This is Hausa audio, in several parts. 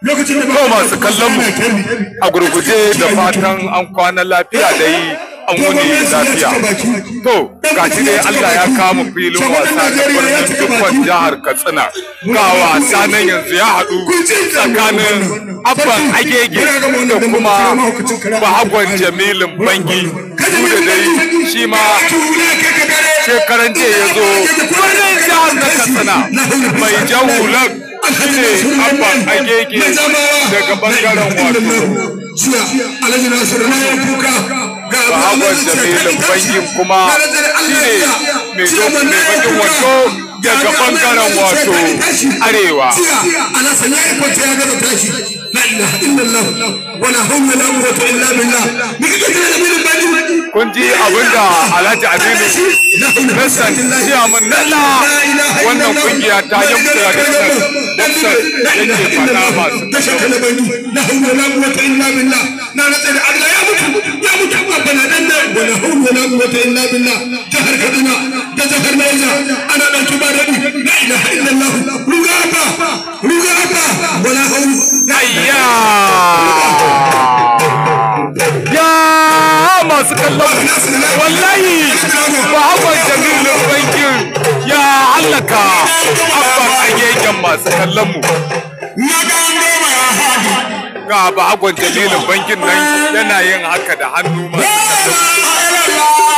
lokacin da To masu kallon mu a gurguje da fatan an kwana lafiya da yi an wuni lafiya. To gashi dai Allah ya kama filin wasa da birnin dukkan jihar Katsina. Ga wasa nan yanzu ya haɗu tsakanin Abban Agege da kuma Bahagon Jamilin Bangi. Su da dai shi ma shekaran jiya ya zo birnin jihar na Katsina mai jan hular shine Abban Agege daga bangaren wato alhaji nasiru na yin kuka ga Bahagon Jamilin Bangi kuma shine mai dokin mai bakin wato daga bangaren wato arewa. ana sanya ya kwanta ya gada tashi la ilaha illallah wala hawla la quwwata illa billah ni kike kira da mirin bani Kun ji abinda Alhaji Aminu Hassan Ciyaman Nalla wannan kungiya ta yamta da Hassan Hassan yake faɗa masu tasha kalabani la hawla la quwwata illa billah na rantsa da Allah ya mutu ya mutu amma bana dan nan wala hawla la quwwata illa billah jahar kaduna da jahar Niger ana dan tuba da ni la ilaha illallah ruga abba ruga abba wala hawla Ayya! Ya masu kallon wallahi Bahagon Jamilin Bankin ya hallaka abban agegen masu kallon mu. Ga Bahagon Jamilin Bankin nan yana yin haka da hannu masu kallon mu.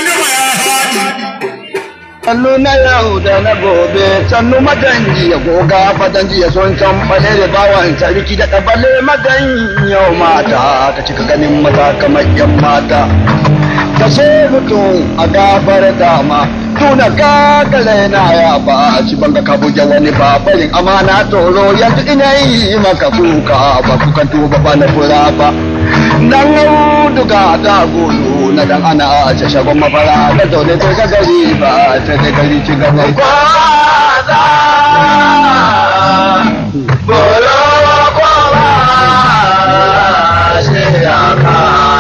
Sannu na yau da na gobe, sannu maganji ya goga fadanji ya son can bale da bawan sarki da ɗabale magan yau mata ta cika ganin mata kamar yan mata. Ta ce mutum a gabar dama, tuna kakale na ya ba ci banga ka buge wani babarin amana tsoro yanzu ina yi maka kuka ba kukan tuba ba na fura ba. Dan auduga da golo na dan ana a ce shagon mafara da zaune sai ka gari ba sai da gari ci gaba kwaza bolo kwaza shi ya ka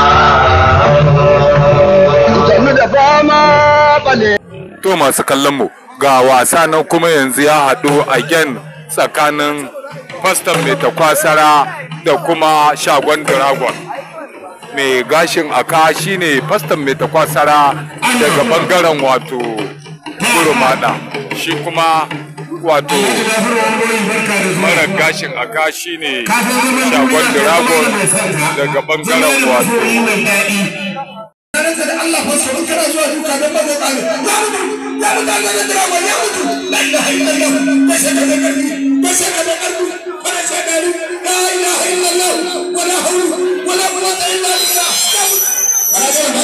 Jannu da fama bale To masu kallon mu ga wasa nan kuma yanzu ya haɗu again tsakanin faston mai takwasara da kuma shagon dragon. Mai gashin aka shine faston mai takwasara daga bangaren wato kurumada shi kuma wato mara gashin aka shine shagon dragon daga bangaren wato rantsa da Allah fa sauran kana zuwa duka don ba zai ya mutu ya mutu Allah da drama ya mutu la ilaha illallah ba shaka da karfi ba shaka da karfi ba shaka da la ilaha illallah wala hawla wala quwwata illa billah ya mutu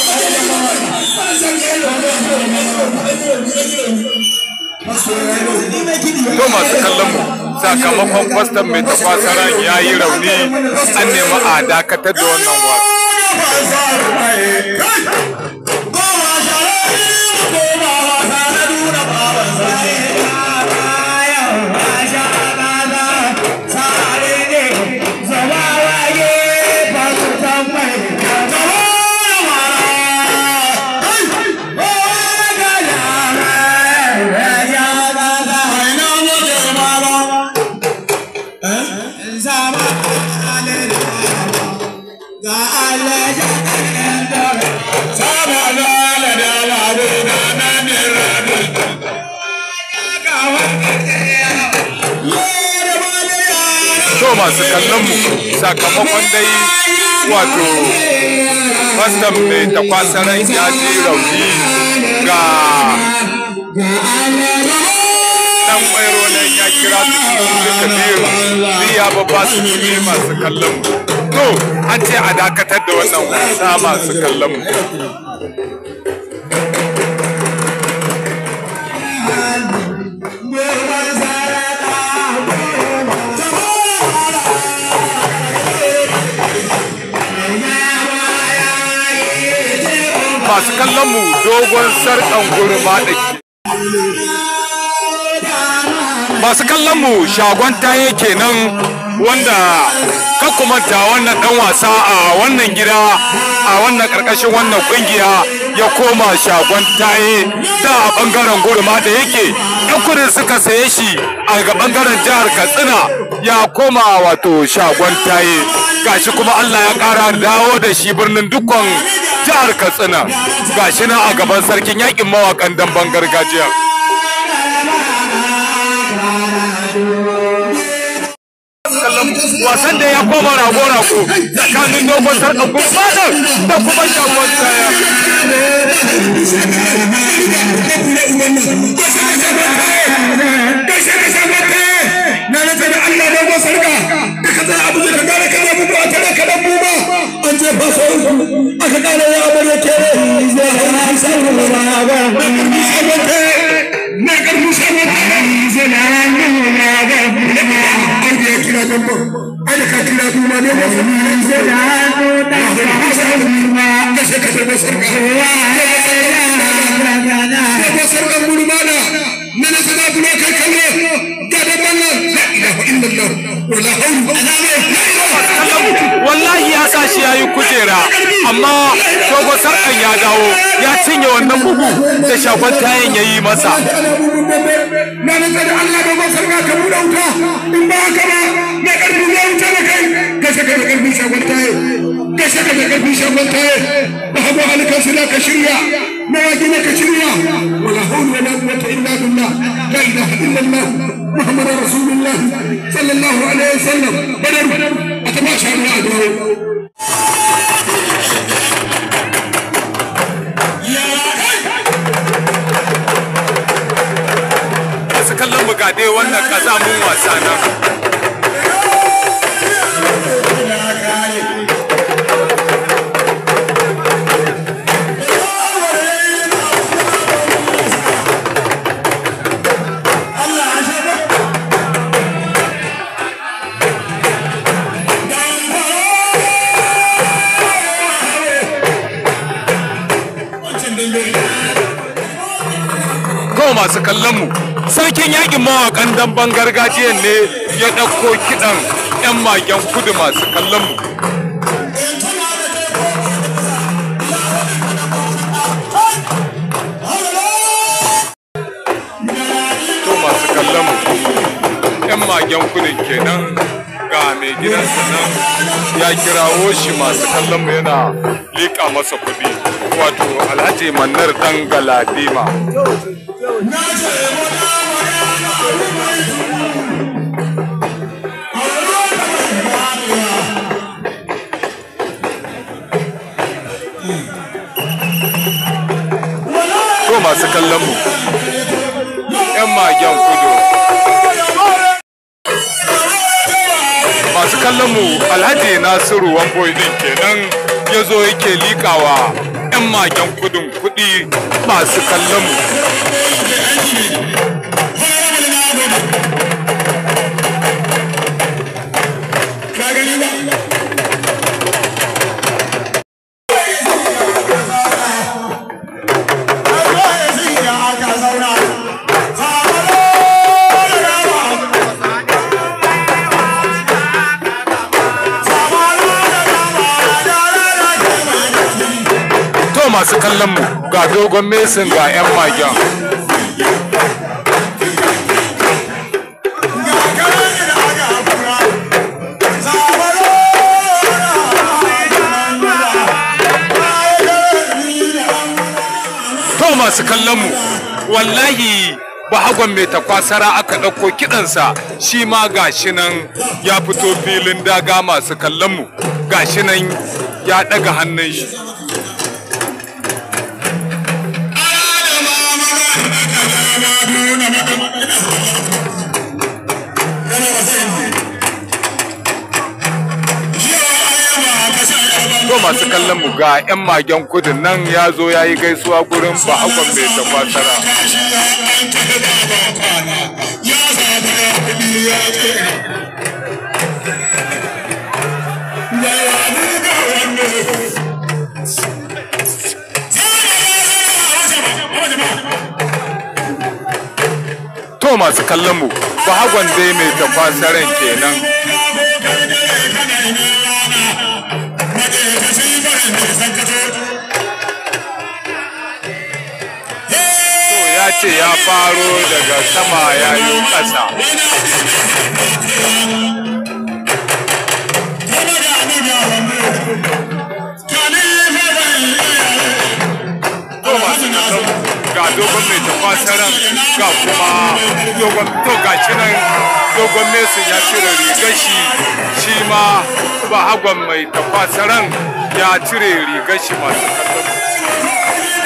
To masu kallon mu sakamakon kwastam mai tafasaran ya yi rauni an nemi a dakatar da wannan wasa. To masu kallon mu sakamakon dai wato kwastam mai takwasaran ya ji rauni ga dan kwairo nan ya kira su duka biyu biya babba su ne masu kallon mu. To an ce a dakatar da wannan wasa masu kallon mu. masu kallon mu dogon sarkan gurma da ke masu kallon mu shagon taye kenan wanda manta wannan dan wasa a wannan gida a wannan karkashin wannan kungiya ya koma shagon taye da a bangaren gurma da yake yan kudin suka saye shi a ga bangaren jihar katsina ya koma wato shagon taye gashi kuma allah ya kara dawo da shi birnin dukkan jihar katsina gashi na a gaban sarkin yakin mawakan damben gargajiya wasan da ya koma rago-rago tsakanin dogon sarƙa gurbanar da kuma shagon kaya. na rasa da Allah dogon sarƙa da ka zai abu da gane kana bugu a tare ka dan buba an je ba so aka kare ya abu da ke na karfi shagon zana nuna ga an je kira dan ba ai da ka kira duma ne ba zana nuna ga kashe kashe da sarƙa dogon sarƙan gurmana na na sana bulo kai kalle ga da mallan la ilaha illallah wala hawla wallahi ya sa shi yayi kujera amma dogon sarkan ya dawo ya cinye wannan bugu da shagon tayin ya yi masa na nan da Allah da masar ka ka buɗe wuta in ba haka ba na karfi ya wuta da kai gashe ka da karfi shagon taye gashe ka da karfi shagon taye ba hago halikan su ka shirya na waje ne ka shirya wala hawla wala quwwata illa billah la ilaha illallah muhammadur rasulullah sallallahu alaihi wasallam badar a tabbata Allah a dawo masu kallon bugade wannan kazamun wasa nan kawai masu kallon mu sarkin yakin mawakan damben gargajiyan ne ya ɗauko kiɗan 'yan magen kudu masu kallon mu to masu kallon mu 'yan magen kudin kenan ga mai gidansa nan ya kirawo shi masu kallon mu yana liƙa masa kuɗi wato alhaji manar ɗan galadima to masu kallon mu 'yan magen kudu masu kallon mu alhaji nasiru wamboy din kenan ya zo yake likawa 'yan magen kudin kudi masu kallon mu to masu kallon mu ga dogon mesin ga 'yan magen to masu kallon mu wallahi bahagon mai takwasara aka ɗauko kiɗansa shi ma gashi nan ya fito filin daga masu kallon mu gashi nan ya ɗaga hannun shi to masu kallon mu ga 'yan magen kudin nan ya zo ya yi gaisuwa gurin bahagon mai takwasara to to masu kallon mu bahagon dai mai tafasaren kenan to ya ce ya faro daga sama ya yi ƙasa to masu kallon mu ga dogon mai tafasaran ga kuma dogon to ga nan dogon mesin ya cire rigar shi shi ma bahagon mai tafasaran ya cire rigar shi masu kallon mu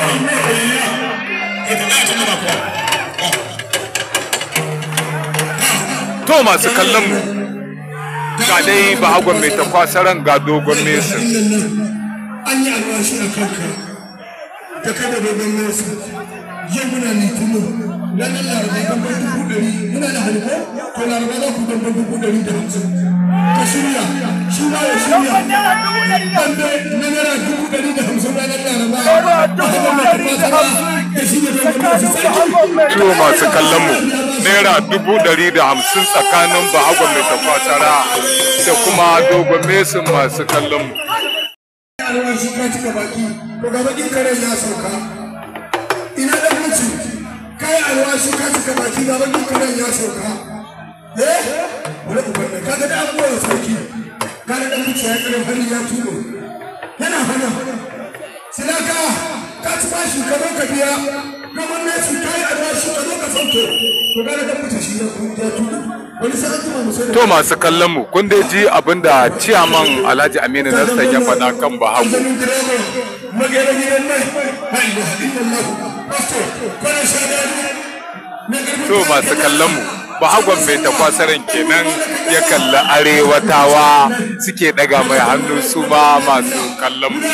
to masu kallon mu ga dai bahagon mai takwasaran ga dogon mesin an yi alwashi a kanka da kada dogon nesa yau muna litinin ranar laraba dambar dubu ɗari muna da halko to laraba za ku dambar dubu ɗari da hamsin ka shirya shi ma ya shirya dambe na naira dubu ɗari da hamsin ranar laraba ba haka mai tafasara da shi da dogon nesa sarki to masu kallon mu naira dubu ɗari da hamsin tsakanin bahagon mai tafasara da kuma dogon mesin masu kallon mu alwashi ka cika baki to ga bakin karen ya sauka ina da mutu kai alwashi ka cika baki ga bakin karen ya sauka eh wala ku bane ka ga da abuwa da sarki ka da dan mutu ya kare hari ya tuno yana hana silaka ka ci bashi ka zo ka biya kamar ne su kai alwashi ka zo ka sauke to ga da dan mutu shi ya tuno wani sa'an tuma mu sai to masu kallon mu kun dai ji abinda ciyaman alhaji aminu nassan ya faɗa kan bahago Zanin direba magana gidan nan la ilaha illallah pastor kwana shadani na garba to masu kallon mu bahagon mai takwasaran kenan ya kalli arewatawa suke daga mai hannu su ma masu kallon mu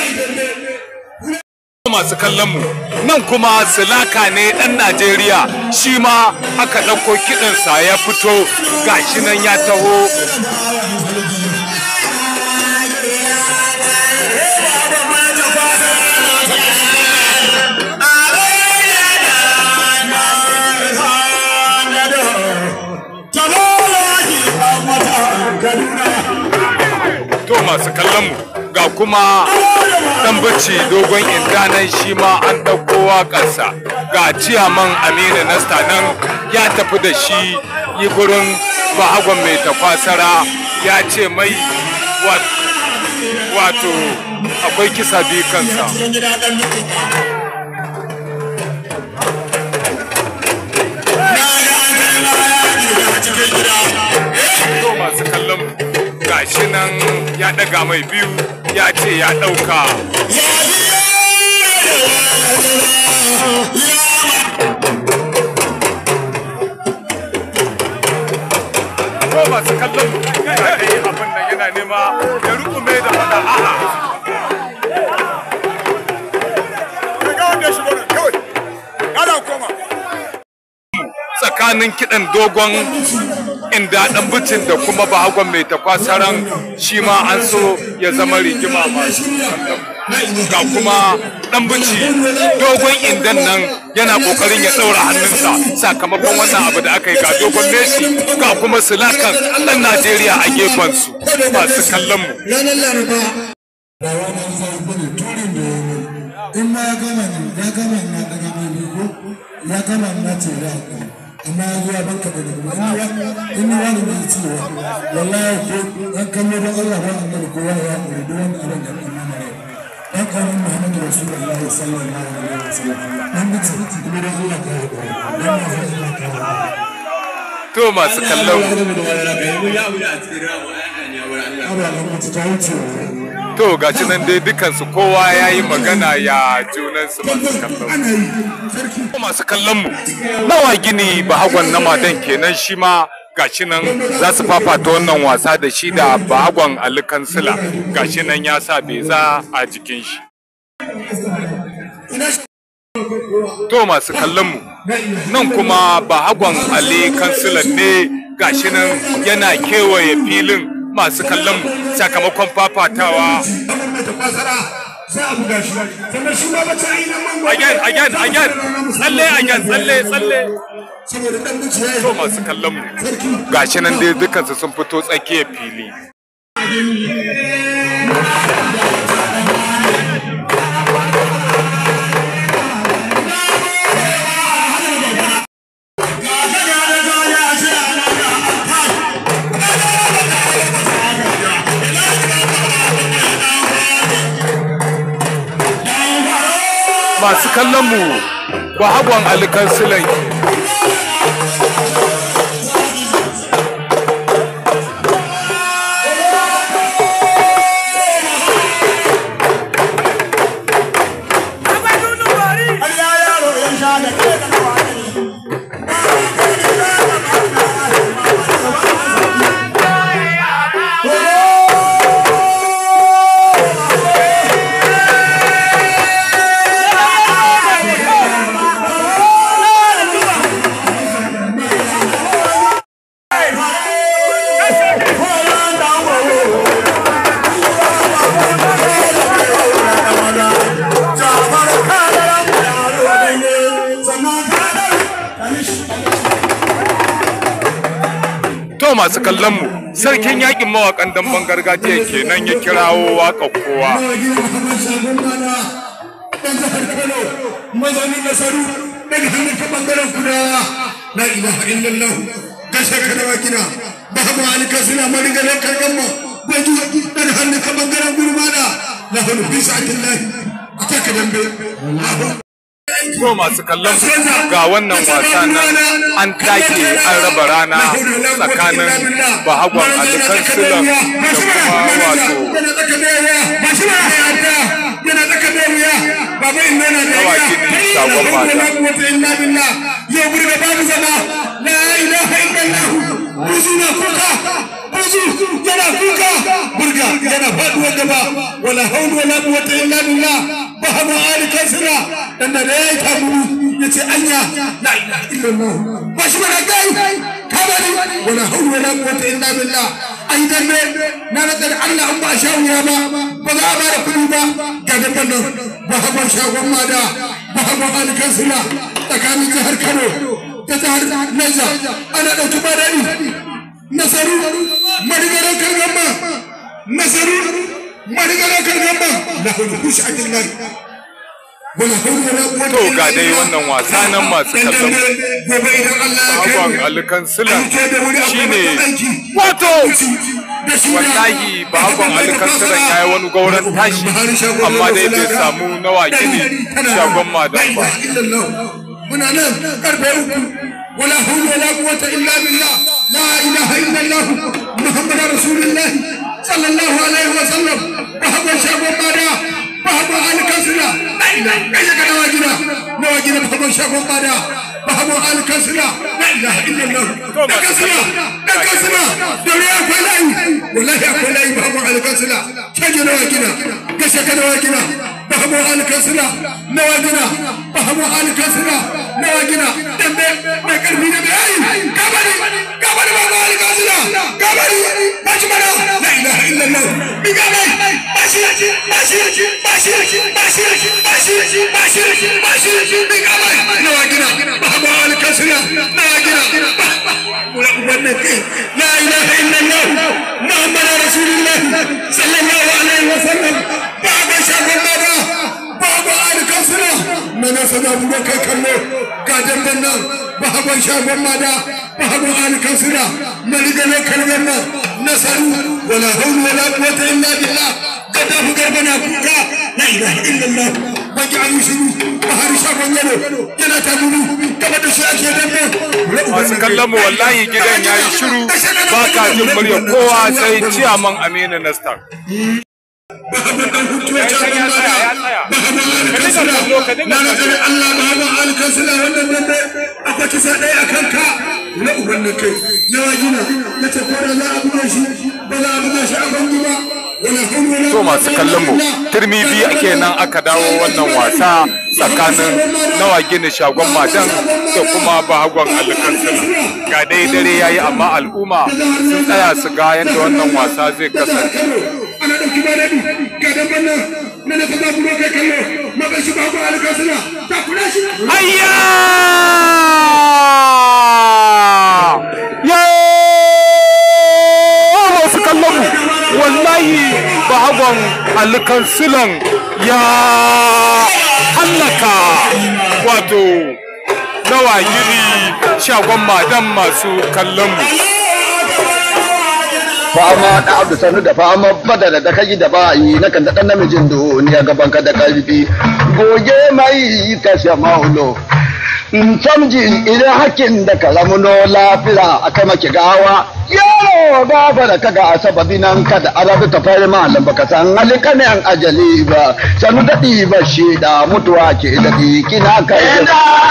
masu kallon mu nan kuma silaka ne dan najeriya shi ma aka ɗauko kiɗansa ya fito gashi nan ya taho to masu kallon mu ga kuma dan bacci dogon indanan shi ma an ɗauko waƙarsa ga ciyaman aminu nasta nan ya tafi da shi yi gurin bahagon mai tafasara ya ce mai wa- wato akwai kisa biyu kansa to masu kallon mu gashi nan ya ɗaga mai biyu ya ce ya ɗauka ko masu kallon mu ga dai abin nan yana nema ya rukume da fada a'a tsakanin kiɗan dogon inda ɗan bucin da kuma bahagon mai takwasaran shi ma an so ya zama rigima masu kallon mu. ga kuma ɗan buci dogon indan nan yana ƙoƙarin ya ɗaura hannunsa sakamakon wannan abu da aka yi ga dogon Messi ga kuma silakan ɗan Najeriya a gefensu masu kallon mu ranar laraba ba wani zai bane turin da ya yi in ma ya gama ne ya gama na daga mai biyu ya gama na ce ya haƙuri amma ya zuwa banka da daga in ni wani mai cewa wallahi ko an kallo don Allah ba annabi kowa ya haƙuri duk wani abin da ya ɗan mana rai dan ƙaunin Muhammadu Rasulullahi sallallahu alaihi wasallam dan mutu kuma don Allah ka haƙuri dan ma zai Allah ka haƙuri to masu kallon mu abu da mutu ta wuce to gashi nan dai dukansu kowa ya yi magana ya junansu masu kallon mu ana yi sarki masu kallon mu nawa gini bahagon na madan kenan shi ma gashi nan za su fafata wannan wasa da shi da bahagon ali kansila gashi nan ya sa beza a jikin shi ina shi to masu kallon mu nan kuma bahagon ali kansilan ne gashi nan yana kewaye filin masu kallon mu sakamakon fafatawa mai tafasara za a buga shi sannan shi ma bacci ainihin mango again again again tsalle again tsalle tsalle saboda dan buci ya to yi masu kallon mu gashi nan dai dukansu sun fito tsakiyar fili masu kallon mu ba hagon alikan silan to masu kallon mu sarkin yakin mawakan damben gargajiya kenan ya kirawo waka kowa nawa gina muhammad shagon mana dan jihar kano mazauni nasaru daga hannun ka bangaren kudawa la ilaha illallah gashe ka da wakina babu alika suna marigalar kargan mu gwaji daga hannun ka bangaren gurmana la hulu fi sa'atillahi a taka dambe to masu kallon mu ga wannan wasa nan an take an raba rana tsakanin bahagon alikan silan da kuma wato Dawaki ne shagon mata. yau burga babu zama la ilaha illallah buzu na kuka buzu yana kuka burga yana faduwar gaba wala haulu wala quwwata illa billah bahamu ali kasra dan da yayi taburu yace anya la ilaha illallah ba shi mana gai kabari wala haulu wala quwwata illa billah ai dan ne na rada da Allah an ba shawiya ba ba za a ba da kudi ba ga dabban nan bahamu shagon mada bahamu ali kasra tsakanin jihar Kano da jihar Niger ana ɗauki badani nasaru marigaran kargamba nasaru marigaran kargamba la hulu kush adillah wala hulu wala quwwata to ga dai wannan wasa nan masu kallon mu gobe idan Allah ya kai bahagon mu alikan silan ke da wuri shine wato wallahi bahagon alikan silan ya yi wani gauran tashi amma dai bai samu nawa gini shagon madan ba muna nan karfe uku wala hawla wala quwwata illa billah la ilaha illa allah muhammadar rasulullah sallallahu alaihi wa sallam bahagon shagon mada bahagon alkasira la ilaha illa ka nawa gina nawa gina bahagon shagon mada bahagon alkasira la ilaha illa allah da kasira da kasira da ya akwai layi wallahi akwai layi bahagon alkasira caje nawa gina gashe ka nawa gina bahagon alkasira nawa gina bahagon alkasira nawa gina dambe mai karfi da mai gabari gabari bahagon alkasira gabari bashi mana la ilaha illa allah mi gabari bashi bashi bashi bashi bashi bashi bashi mi gabari nawa gina bahagon alkasira nawa gina wannan kai la ilaha illa allah muhammad rasulullah sallallahu alaihi wasallam babu shagon baba babu alkasira mana sana buga kai kallo ga damban nan babu shagon mada babu alkasira maligale kalgan nan nasaru wala hawla wala quwwata illa billah kada ku garbana kuka la ilaha illa allah baki an shiru bahari shagon yaro yana ta gudu gaba da shi ake dambe masu kallon mu wallahi gidan ya yi shiru ba ka jin murya kowa sai ciyaman aminu nastar bahaban dan hutu ya shagon mada bahaban alkasira na nazarin allah bahaban alkasira wannan dambe akwai kisa ɗaya a kanka na ubannin kai yawa gina ya ce ko da za a buga shi ba za a buga shi a bangi ba wala hawla wala to masu kallon mu turmi biyu ake nan aka dawo wannan wasa tsakanin nawa gini shagon madan da kuma bahagon alkansila ga dai dare yayi amma al'umma sun tsaya su ga yadda wannan wasa zai kasance ana ɗauki ba daɗi ga damban nan na da kaza buro kai kallo maka shi ba ku alkasira ta kula shi Ayya! Ya! Masu kallon mu, wallahi bahagon alkansilan ya hallaka wato nawa gini shagon madan masu kallon mu. fama da abu sanu da fama badala da kai da bayi na kan da dan namijin duniya gaban ka da karfi goge mai kashe maulo in samji idan hakin da kalamuno lafira aka maki gawa yaro gaba da kaga sababi nan ka da arabi ta fari malam baka san halika ne an ajali ba sanu da ba shi da mutuwa ke da kina kai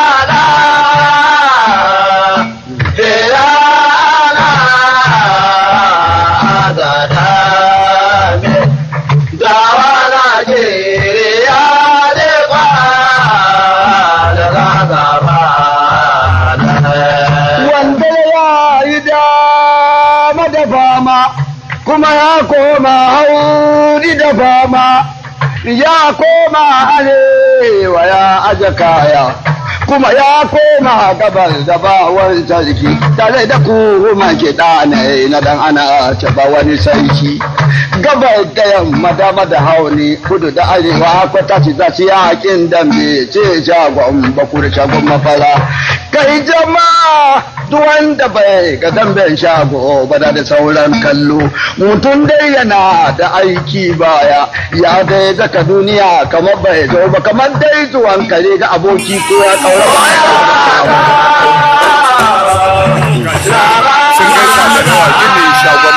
wanda ya yi dama da fama kuma ya koma hauri da fama ya koma arewa ya aje kaya kuma ya koma gabar da bawar sarki tare da kuma ke ɗane na dan ana taba wani sarki gabar da yamma dama da hauni kudu da arewa kwata ci za su yakin dambe ce shagon bakur shagon mafara kai jama'a duk wanda bai ga damben shago ba da da sauran kallo mutum dai yana da aiki baya ya dai daga duniya kamar bai zo ba kamar dai zuwan kare ga aboki ko ya kaura Sun gaisa da nawa gini shagon